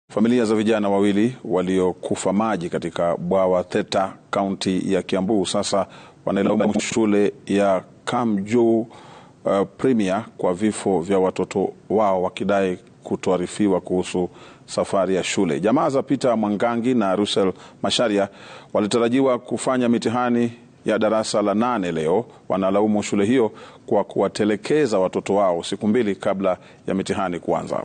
Familia za vijana wawili waliokufa maji katika bwawa Theta kaunti ya Kiambu sasa wanailaumu shule ya Kamjuu uh, Premier kwa vifo vya watoto wao wakidai kutoarifiwa kuhusu safari ya shule. Jamaa za Peter Mwangangi na Russell Masharia walitarajiwa kufanya mitihani ya darasa la nane leo. Wanalaumu shule hiyo kwa kuwatelekeza watoto wao siku mbili kabla ya mitihani kuanza.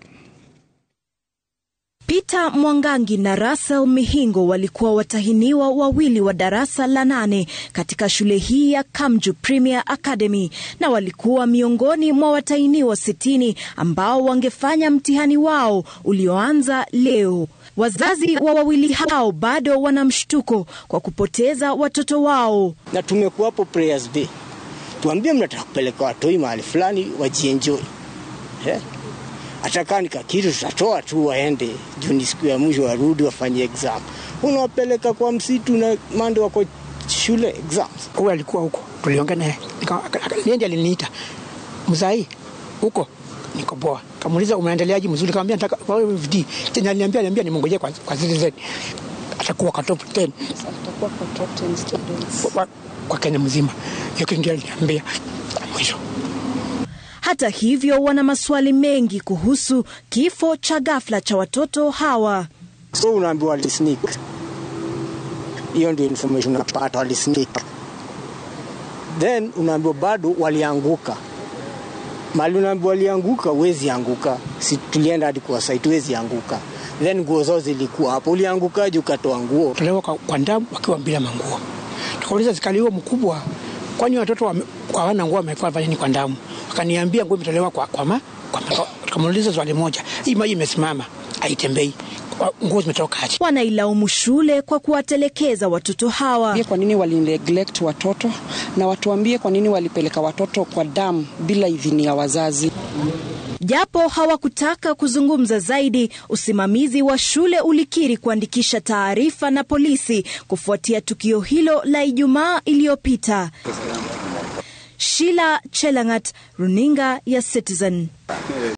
Peter Mwangangi na Russell Mihingo walikuwa watahiniwa wawili wa darasa la nane katika shule hii ya Kamju Premier Academy na walikuwa miongoni mwa watahiniwa sitini ambao wangefanya mtihani wao ulioanza leo. Wazazi wa wawili hao bado wana mshtuko kwa kupoteza watoto wao. Na tumekuwapo prayers day, tuambie mnataka kupeleka watoi mahali fulani wajienjoy eh? hata nika kitu tutatoa tu waende juu ni siku ya mwisho warudi wafanye exam. Unawapeleka kwa msitu na mande wako shule exams. Huyu alikuwa huko, tuliongea naye, ndiye aliniita mzai huko niko poa. Kamuuliza umeendeleaje? Mzuri. Kaambia nataka wewe VD. Tena aliniambia aliniambia nimngojee kwa kwa Citizen. Atakuwa kwa top 10. Atakuwa kwa top 10 students. Kwa, kwa Kenya mzima. Hiyo kitu ndio aliniambia mwisho. Hata hivyo, wana maswali mengi kuhusu kifo cha ghafla cha watoto hawa. So unaambiwa walisneak. Hiyo ndio information unapata, walisneak. Then unaambiwa bado walianguka. Mali unaambiwa walianguka, huwezi anguka. Si tulienda hadi kwa site, huwezi anguka. Then nguo zao zilikuwa hapo. Uliangukaje ukatoa nguo? Tolewa kwa, kwa ndamu wakiwa bila manguo. Tukauliza zikali huo mkubwa, kwani watoto hawana nguo wamekuwa fanya nini kwa ndamu? Akaniambia nguo imetolewa kwa kwa ma, kwa ma, tukamuuliza swali moja, hii maji imesimama haitembei, nguo zimetoka aje? Wanailaumu shule kwa kuwatelekeza watoto hawa. Kwa nini wali neglect watoto na watuambie kwa nini walipeleka watoto kwa damu bila idhini ya wazazi. Japo hawakutaka kuzungumza zaidi, usimamizi wa shule ulikiri kuandikisha taarifa na polisi kufuatia tukio hilo la Ijumaa iliyopita. Sheila Chelangat, runinga ya Citizen.